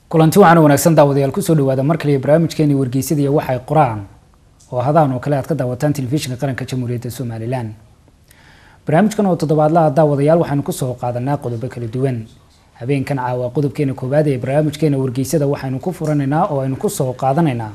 kulanti waxaana wanaagsan daawadayaal kusoo dhawaada mar kaliya barnaamijkeeni wargeysadaiyo waxay qoraan oo hadaan oo kale aad ka daawataan telefishinka qaranka jamhuuriyadda somalilan barnaamijkan oo toddobaadlaha daawadayaal waxaanu kusoo qaadanaa qodobo kala duwan habeenkan caawa qodobkeena koowaad ee barnaamijkeena wargeysada waxaynu ku furanaynaa oo aynu kusoo qaadanaynaa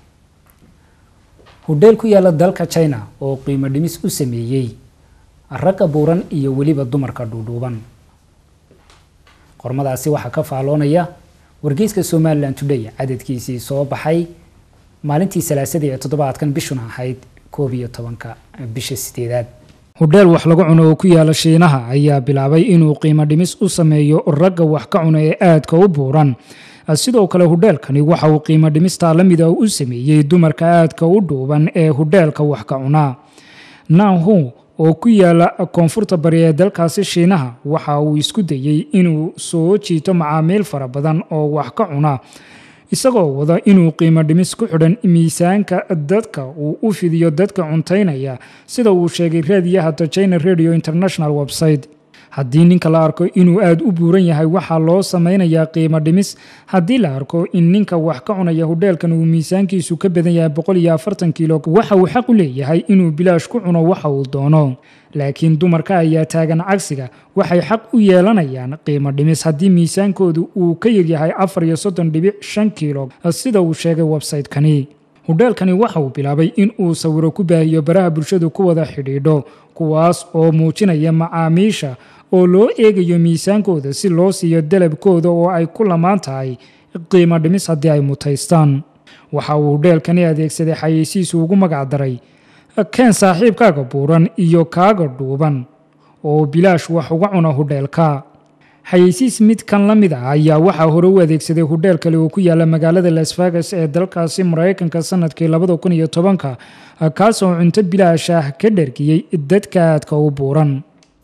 hudheel ku yaala dalka china oo qiimo dhimis u sameeyey ragga buuran iyo weliba dumarka dhuudhuuban qormadaasi waxaa ka faaloonaya wargeyska somalilan today cadadkiisii soo baxay maalintii salaasadii ee toddobaadkan bishuna ahayd koob iyo tobanka bisha sideedaad hudheel wax lagu cuno oo ku yaala shiinaha ayaa bilaabay inuu qiimo dhimis u sameeyo ragga wax ka cuna ee aadka u buuran sidoo kale hudheelkani waxa uu qiimo dhimistaa la mida u sameeyey dumarka aadka u dhuuban ee hudheelka wax ka cunaa nanhu oo ku yaala koonfurta bari ee dalkaasi shiinaha waxa uu isku dayey inuu soo jiito macaamiil fara badan oo wax ka cuna isagoo wada inuu qiimo dhimis ku xidhan miisaanka dadka uu u fidiyo dadka cuntaynaya sida uu sheegay raadiyaha the china radio international website haddii ninka la arko inuu aada u buuran yahay waxaa loo sameynayaa qiimo dhimis haddii la arko in ninka wax ka cunaya hudheelkan uu miisaankiisu ka badan yahay boqol iyo afartan kiilo waxa uu xaq u leeyahay inuu bilaash ku cuno waxa uu doono laakiin dumarka ayaa taagan cagsiga waxay xaq u yeelanayaan qiimo dhimis haddii miisaankoodu uu ka yaryahay afar iyo soddon dhibic shan kiilo sida uu sheegay website-kani hudheelkani waxa uu bilaabay in uu sawiro ku baahiyo baraha bulshadu ku wada xidhiidho kuwaas oo muujinaya macaamiisha oo loo eegayo miisaankooda si loo siiyo dalabkooda oo ay ku lamaan tahay qiimo dhimis haddii ay mutaystaan waxa uu hudheelkani adeegsaday xayeysiisu ugu magac daray keen saaxiibkaaga buuran iyo kaaga dhuuban oo bilaash wax uga cuna hudheelka xayeysiis mid kan la mid ah ayaa waxaa hore u adeegsaday hudheel kale oo ku yaala magaalada las vegas ee dalkaasi maraykanka sanadkii labada kun iyo tobanka kaasoo cunto bilaash ah ka dhergiyey dadka aadka u buuran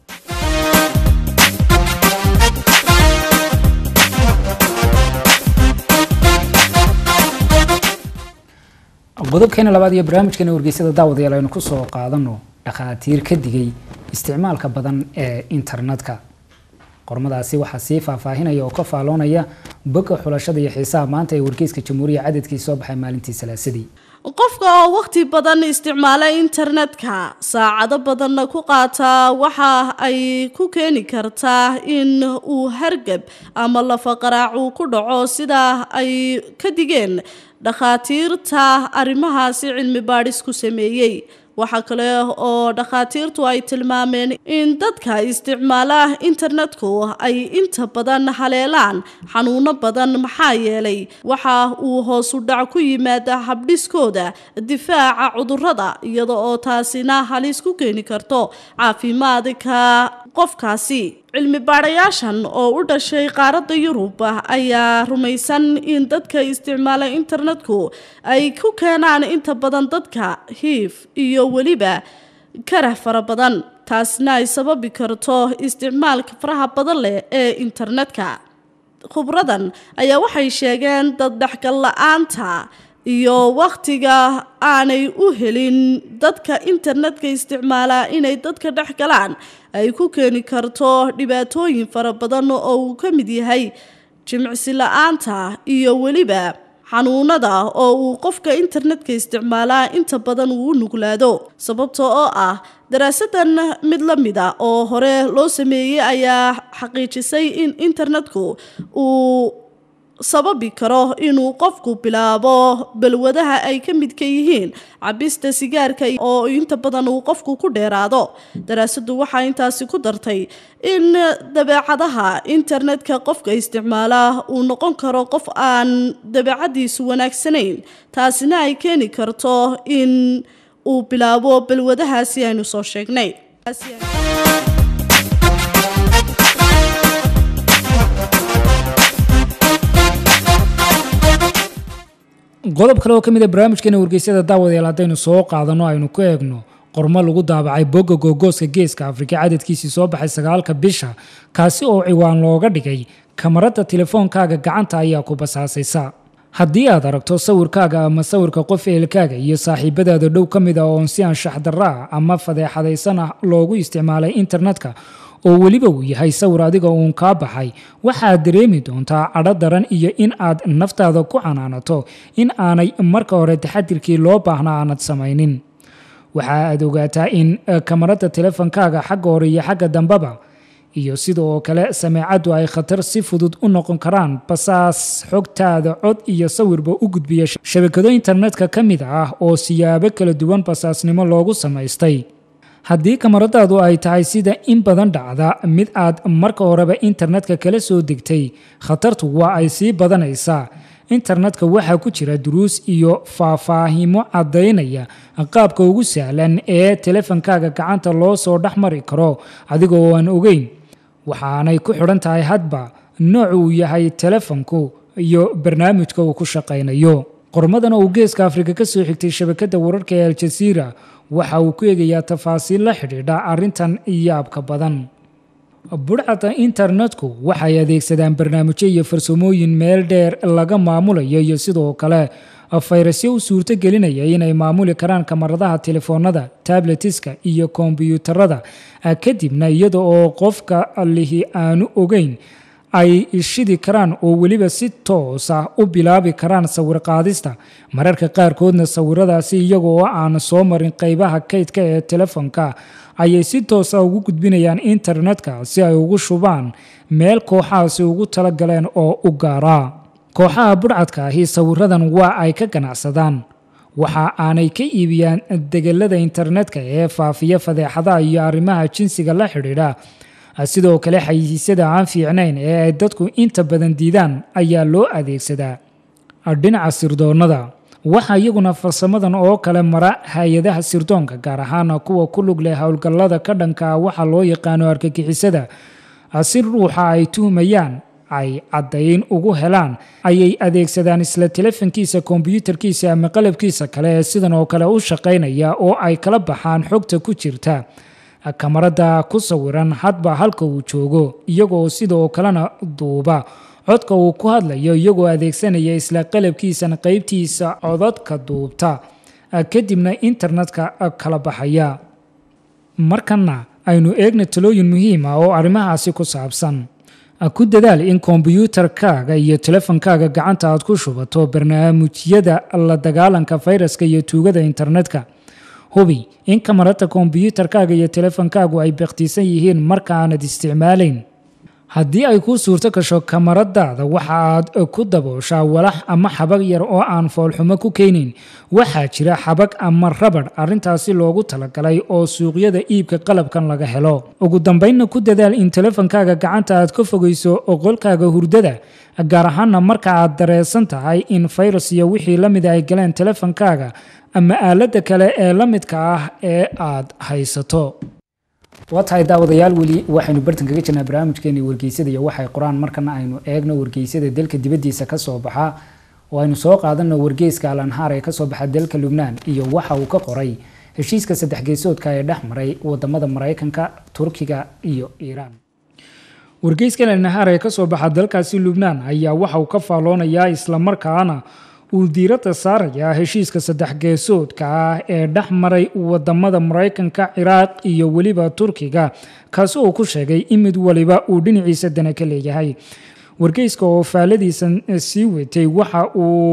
qodobkeena labaad iyo barnaamijkeena wargeysada daawadayaal aynu kusoo qaadano dhakhaatiir ka digay isticmaalka badan ee internetka qormadaasi waxaa sii faahfaahinaya oo ka faaloonaya boga xulashada iyo xiisaha maanta ee wargeyska jamhuuriya cadadkii soo baxay maalintii salaasadii qofka oo wakhti badan isticmaala internetka saacado badanna ku qaata waxa ay ku keeni kartaa in uu hargab ama lafaqaraac uu ku dhaco sida ay ka digeen dhakhaatiirta arrimahaasi cilmi baadhis ku sameeyey waxaa kale oo dhakhaatiirtu ay tilmaameen in dadka isticmaala internetku ay inta badan haleelaan xanuuno badan maxaa yeelay waxa uu hoosu dhac ku yimaada habdhiskooda difaaca cudurrada iyada oo taasina halis ku keeni karto caafimaadka qofkaasi cilmi baadhayaashan oo u dhashay qaaradda yurub ayaa rumaysan in dadka isticmaala internetku ay ku keenaan inta badan dadka hiif iyo weliba karah fara badan taasna ay sababi karto isticmaalka faraha badan leh ee internetka khubradan ayaa waxay sheegeen dad dhexgal la-aanta iyo wakhtiga aanay u helin dadka internetka isticmaala inay dadka dhex galaan ay ku keeni karto dhibaatooyin fara badan oo uu ka mid yahay jimicsi la-aanta iyo weliba xanuunada oo uu qofka internetka isticmaalaa inta badan uu u nuglaado sababta oo ah daraasadan mid la mid a oo hore loo sameeyey ayaa xaqiijisay in internetku uu sababi karo inuu qofku bilaabo balwadaha ay ka midka yihiin cabista sigaarka oo inta badan uu qofku ku dheeraado daraasadu waxaa intaasi ku dartay in dabeecadaha internetka qofka isticmaala uu noqon karo qof aan dabeecadiisu wanaagsanayn taasina ay keeni karto in uu bilaabo balwadahaasi aynu soo sheegnay qodob kale oo ka mid a barnaamijkeena wargeysyada daawadayaal haddaynu soo qaadano aynu ku eegno qormo lagu daabacay bogga googooska geeska afrika cadadkiisii soo baxay sagaalka bisha kaasi oo ciwaan looga dhigay kamarada telefoonkaaga gacanta ayaa ku basaasaysa haddii aad aragto sawirkaaga ama sawirka qof eelkaaga iyo saaxiibadaada dhow ka mid ah oon si anshax darra ah ama fadeexadaysan ah loogu isticmaalay internetka oo weliba uu yahay sawir adiga uun kaa baxay waxaad dareemi doontaa cadho daran iyo in aad naftaada ku canaanato in aanay marka hore taxadirkii loo baahna aanad samaynin waxa aad ogaataa in kamarada telefonkaaga xagga hore iyo xagga dambeba iyo sidoo kale sameecaddu ay khatar si fudud u noqon karaan basaas xogtaada cod iyo sawirba u gudbiya shabakado internetka ka mid ah oo siyaabo kala duwan basaasnimo loogu samaystay haddii kamaradaadu ay tahay sida in badan dhacda mid aad marka horeba internetka kala soo degtay khatartu waa ay sii badanaysaa internetka waxaa ku jira duruus iyo faahfaahimo caddaynaya qaabka ugu sahlan ee telefonkaaga gacanta loo soo dhex mari karo adigoo aan ogeyn waxaanay ku xidhan tahay hadba nooc uu yahay telefonku iyo barnaamijka uu ku shaqaynayo qormadan oo uu geeska afrika ka soo xigtay shabakadda wararka ee aljaziira waxa uu ku eegayaa tafaasiil la xidhiidha arrintan yaabka badan budhcada internetku waxay adeegsadaan barnaamijyo iyo farsamooyin meel dheer laga maamulayo iyo sidoo kale fayrasyo u suurto gelinaya inay maamuli karaan kamaradaha telefoonada tabletiska iyo kombyuutarada kadibna iyada oo qofka lihi aanu ogeyn ay shidi karaan oo weliba si toos ah u bilaabi karaan sawir qaadista mararka qaarkoodna sawiradaasi iyaga oo aan soo marin qeybaha kaydka ee telefonka ayay si toosa ugu gudbinayaan internetka si ay ugu shubaan meel kooxahaasi ugu talagaleen oo u gaara kooxaha budhcadka ahi sawiradan waa ay ka ganacsadaan waxa aanay ka iibiyaan degelada internetka ee faafiya fadeexadaha iyo arrimaha jinsiga la xidhiidha sidoo kale xayisiisyada aan fiicnayn ee ay dadku inta badan diidaan ayaa loo adeegsadaa dhinaca sirdoonnada waxaa iyaguna farsamadan oo kale mara hay-adaha sirdoonka gaar ahaan kuwa ku lug leh howlgallada ka dhanka waxa loo yaqaano argagixisada si ruuxa ay tuhmayaan ay caddayn ugu helaan ayay adeegsadaan isla telefonkiisa kombyuutarkiisa ama qalabkiisa kale ee sidan oo kale u shaqaynaya oo ay kala baxaan xogta ku jirta kamarada ku sawiran hadba halka uu joogo iyagoo sidoo kalena duuba codka uu ku hadlayo iyagoo adeegsanaya isla qalabkiisan qeybtiisa codadka duubta kadibna internetka kala baxaya markana aynu eegna talooyin muhiim ah oo arrimahaasi ku saabsan ku dadaal in kombyuutarkaaga iyo telefonkaaga gacanta aad ku shubato barnaamijyada la dagaalanka fayraska iyo tuugada internetka hubi in kamarada kombyuutarkaaga iyo telefonkaagu ay bakhtiisan yihiin marka aanad isticmaalayn haddii ay kuu suurto gasho kamaradaada waxa aad ku dabooshaa walax ama xabag yar oo aan foolxumo ku keenayn waxaa jira xabag ama rabadh arrintaasi loogu talagalay oo suuqyada iibka qalabkan laga helo ugu dambaynna ku dadaal in telefonkaaga gacanta aad ka fogeyso oqolkaaga hurdada gaar ahaana marka aad dareesan tahay in fayrus iyo wixii la mida ay galeen telefonkaaga ama aaladda kale ee la midka ah ee aad haysato waa tahay daawadayaal weli waxaynu bartan kaga jirnaa barnaamijkeeni wargeysada iyo waxay qoraan markana aynu eegno wargeysada dalka dibaddiisa kasoo baxa oo aynu soo qaadano wargeyska alanhaar ee kasoo baxa dalka lubnaan iyo waxa uu ka qoray heshiiska saddex geesoodka ee dhex maray wadamada maraykanka turkiga iyo iiraan wargeyska alanhaar ee kasoo baxa dalkaasi lubnaan ayaa waxa uu ka faalloonayaa islamarkaana uu diiradda saarayaa heshiiska saddex geesoodka ah ee dhex maray wadamada maraykanka ciraaq iyo weliba turkiga kaasi uu ku sheegay in mid waliba uu dhinaciisa dana ka leeyahay wargeyska oo faalladiisan sii watay waxa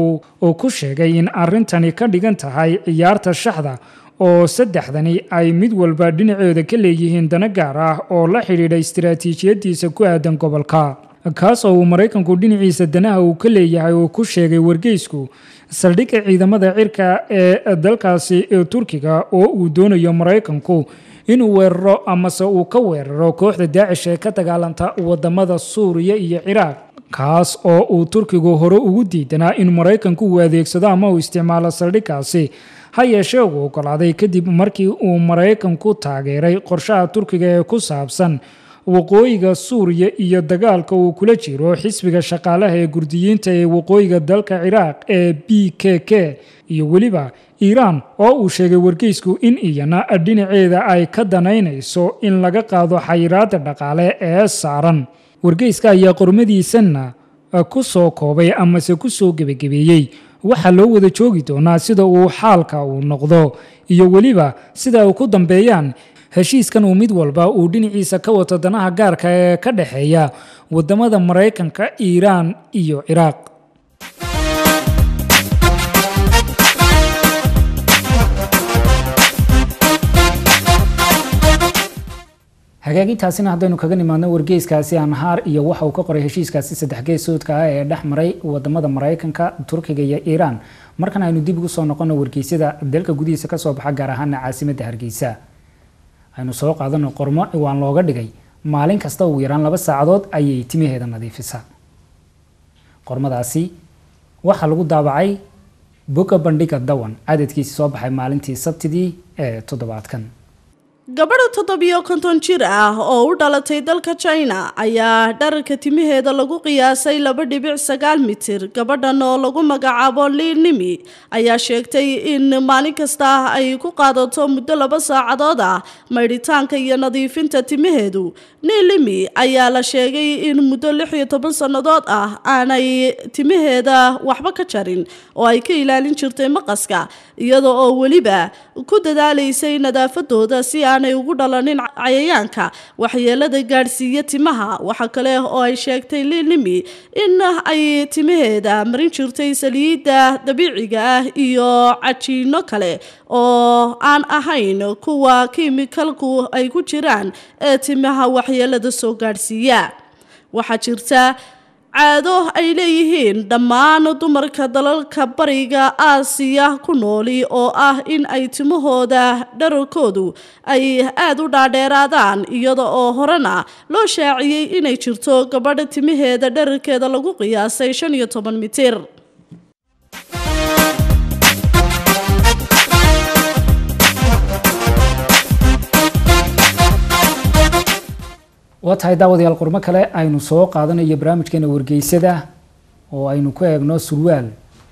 uu ku sheegay in arintani ka dhigan tahay ciyaarta shaxda oo saddexdani ay mid walba dhinaceeda ka leeyihiin dana gaar ah oo la xidhiidha istiraatiijiyadiisa ku aadan gobolka kaasoo uu maraykanku dhinaciisa danaha uu ka leeyahay uu ku sheegay wargeysku saldhigga ciidamada cirka ee dalkaasi turkiga oo uu doonayo maraykanku inuu weeraro amase uu ka weeraro kooxda daacish ee ka dagaalanta wadamada suuriya iyo ciraaq kaas oo uu turkigu hore ugu diidanaa in maraykanku uu adeegsado ama uu isticmaalo saldhiggaasi ha yeeshee uu ogolaaday kadib markii uu maraykanku taageeray qorshaha turkiga ee ku saabsan waqooyiga suuriya iyo dagaalka uu kula jiro xisbiga shaqaalaha ee gurdiyiinta ee waqooyiga dalka ciraaq ee b k k iyo weliba iiraan oo uu sheegay wargeysku in iyana dhinaceeda ay ka danaynayso in laga qaado xayiraada dhaqaale ee saaran wargeyska ayaa qormadiisanna ku soo koobay amase ku soo gebagebeeyey waxaa loo wada joogi doonaa sida uu xaalka uu noqdo iyo weliba sida ay ku dambeeyaan heshiiskan uu mid walba uu dhinaciisa ka wato danaha gaarka ee ka dhexeeya wadamada maraykanka iiraan iyo ciraaq hagaagintaasina haddaynu kaga nimaadno wargeyskaasi anhaar iyo waxa uu ka qoray heshiiskaasi saddex geesoodka ah ee dhex maray wadamada maraykanka turkiga iyo iiraan markan aynu dib ugu soo noqono wargeysyada dalka gudihiisa kasoo baxa gaar ahaana caasimadda hargeysa aynu soo qaadano qormo ciwaan looga dhigay maalin kasta ugu yaraan laba saacadood ayay timaheeda nadiifisaa qormadaasi waxaa lagu daabacay boga bandhiga dawan cadadkiisi soo baxay maalintii sabtidii ee toddobaadkan gabadha toddobiyo konton jir ah oo u dhalatay dalka china ayaa dhararka timaheeda lagu qiyaasay laba dhibic sagaal mitir gabadhan oo lagu magacaabo liinimi ayaa sheegtay in maalin kasta ay ku qaadato muddo laba saacadood ah maydhitaanka iyo nadiifinta timaheedu niilimi ayaa la sheegay in muddo lix iyo toban sannadood ah aanay timaheeda waxba ka jarin oo ay ka ilaalin jirtay maqaska iyada oo weliba ku dadaalaysay nadaafadooda si aanay ugu dhalanin cayayaanka waxyeelada gaadhsiiya timaha waxa kale oo ay sheegtay liilimi in ay timaheeda marin jirtay saliidda dabiiciga ah iyo cajiino kale oo aan ahayn kuwa kiimikalku ay ku jiraan ee timaha waxyeelada soo gaadhsiiya waxaa jirta caado ay leeyihiin dhammaan dumarka dalalka bariga aasiya ku nooli oo ah in ay timahooda dhararkoodu ay aada u dhaadheeraadaan iyada oo horena loo shaaciyey inay jirto gabadha timaheeda dhararkeeda lagu qiyaasay shan iyo toban mitir waa tahay daawadayaal qormo kale aynu soo qaadanayo barnaamijkeena wargeysada oo aynu ku eegno surwaal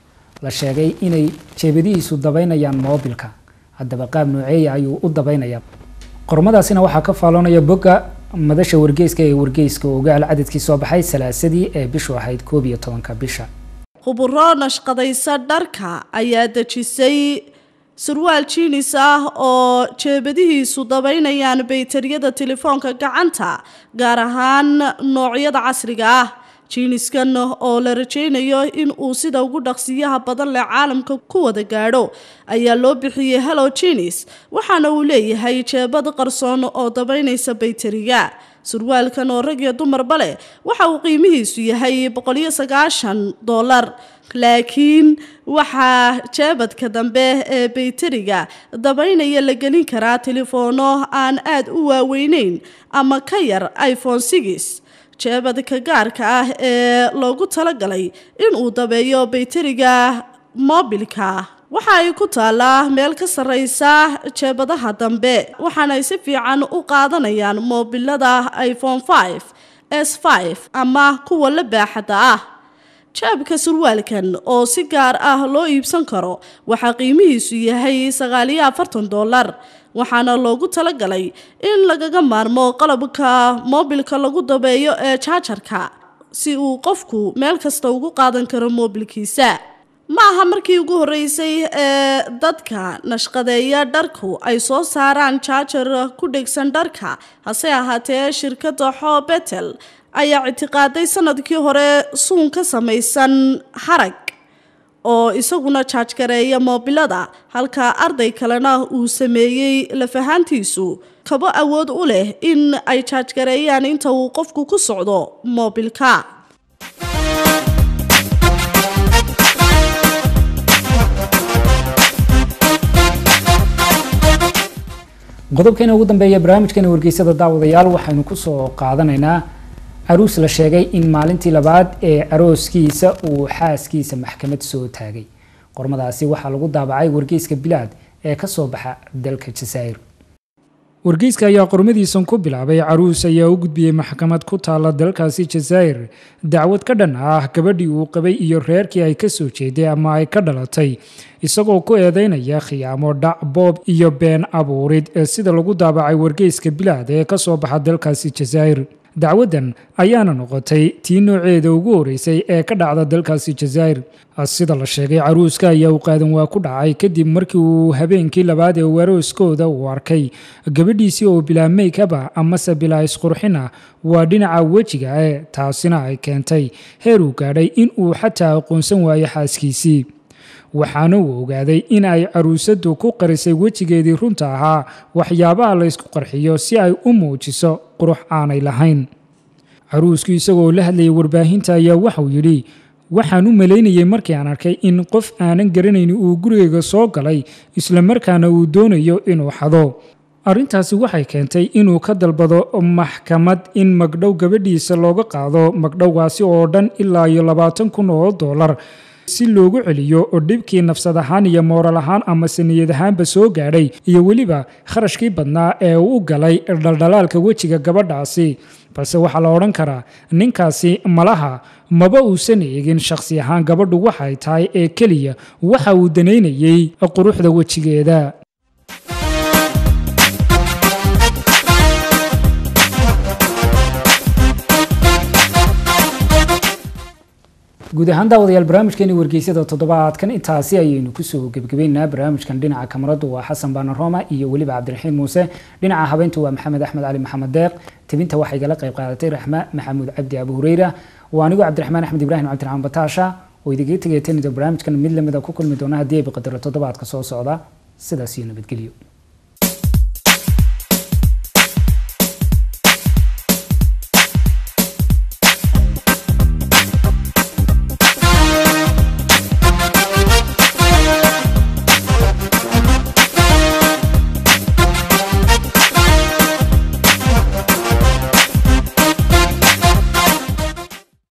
la sheegay inay jeebadihiisu dabaynayaan moobilka haddaba qaab nooceeya ayuu u dabaynayaa qormadaasina waxaa ka faaloonaya bogga madasha wargeyska ee wargeyska ogaal cadadkii soo baxay salaasadii ee bishu ahayd koob iyo tobanka bisha khuburo nashqadaysa dharka ayaa dejisay surwaal jiinis ah oo jeebadihiisu dabaynayaan baytariyada telefoonka gacanta gaar ahaan noocyada casriga ah jiiniskan oo la rajaynayo in uu sida ugu dhaqsiyaha badan leh caalamka ku wada gaadho ayaa loo bixiyey hello jinis waxaana uu leeyahay jeebad qarsoon oo dabaynaysa baytariga surwaalkan oo rag iyo dumarba leh waxa uu qiimihiisu yahay boqoliyo sagaashan dollar laakiin waxaa jeebadka dambe ee baytariga dabaynaya la gelin karaa telefoono aan aada u waaweyneyn ama ka yar iphone six jeebadka gaarka ah ee loogu talagalay inuu dabeeyo baytariga moobilka waxa ay ku taallaa meel ka sarreysa jeebadaha dambe waxaana ay si fiican u qaadanayaan moobilada iphone five s five ama kuwa la baaxadda ah jaabka surwaalkan oo si gaar ah loo iibsan karo waxaa qiimihiisu yahay sagaaliyo afartan dollar waxaana loogu talagalay in lagaga maarmo qalabka moobilka lagu dabeeyo ee jaajarka si uu qofku meel kasta ugu qaadan karo moobilkiisa ma aha markii ugu horreysay ee dadka nashqadeeya dharku ay soo saaraan jaajar ku dhegsan dharka hase ahaatee shirkadda xoo betel ayaa ictiqaaday sanadkii hore suun ka samaysan harag oo isaguna jaajgareeya moobilada halka arday kalena uu sameeyey lafahaantiisu kabo awood u leh in ay jaajgareeyaan inta uu qofku ku socdo moobilka qodobkeena ugu dambeeya barnaamijkeena wargeysada daawadayaal waxaynu kusoo qaadanaynaa caruus la sheegay in maalintii labaad ee arooskiisa uu xaaskiisa maxkamad soo taagay qormadaasi waxaa lagu daabacay wargeyska bilaad ee kasoo baxa dalka jasaa'ir wargeyska ayaa qormadiisan ku bilaabay caruus ayaa u gudbiyey maxkamad ku taala dalkaasi jasaa'ir dacwad ka dhan ah gabadhii uu qabay iyo reerkii ay ka soo jeeday ama ay ka dhalatay isagoo ku eedeynaya khiyaamo dhac boob iyo been abuurid ee sida lagu daabacay wargeyska bilaad ee kasoo baxa dalkaasi jasaa'ir dacwaddan ayaana noqotay tii nooceeda ugu horeysay ee ka dhacda dalkaasi jazaa'ir sida la sheegay caruuska ayaa u qaadan waa ku dhacay kadib markii uu habeenkii labaad ee warooskooda uu arkay gabadhiisii oo bilaa meykaba amase bilaa isqurxina waa dhinaca wejiga ee taasina ay keentay heer uu gaadhay in uu xataa aqoonsan waayo xaaskiisii waxaana uu ogaaday in ay caruusadu ku qarisay wejigeedii runta ahaa waxyaabaha laysku qarxiyo si ay u muujiso qurux aanay lahayn caruusku isagoo la hadlayay warbaahinta ayaa waxauu yidhi waxaan u malaynayay markii aan arkay in qof aanan garanayn uu gurigayga soo galay islamarkaana uu doonayo inuu xado arrintaasi waxay keentay inuu ka dalbado maxkamad in magdhow gabadhiisa looga qaado magdhowgaasi oo dhan ilaa iyo labaatan kun oo dollar si loogu celiyo oo dhibkii nafsad ahaan iyo mooral ahaan ama saniyad ahaanba soo gaadhay iyo weliba kharashkii badnaa ee uu u galay dhaldhalaalka wejiga gabadhaasi balse waxaa la odhan karaa ninkaasi malaha maba uusan eegin shakhsi ahaan gabadhu waxay tahay ee keliya waxa uu danaynayey quruxda wejigeeda guud ahaan daawadayaal barnaamijkeeni wargeysyada toddobaadkan intaasi ayaynu kusoo gebagabeynaa barnaamijkan dhinaca kamaradu waa xasan baana roma iyo weliba cabdiraxiim muuse dhinaca habeyntu waa maxamed axmed cali maxamed deeq tebinta waxay gala qayb qaadatay raxma maxamuud cabdi abu hureyra waa anigu cabdiraxmaan axmed ibraahim cabdiraxmaan bataasha oo idiga tegay tanida barnaamijkan mid lamida ku kulmi doona haddii ay biqadaro toddobaadka soo socda sidaas iyo nabadgelyo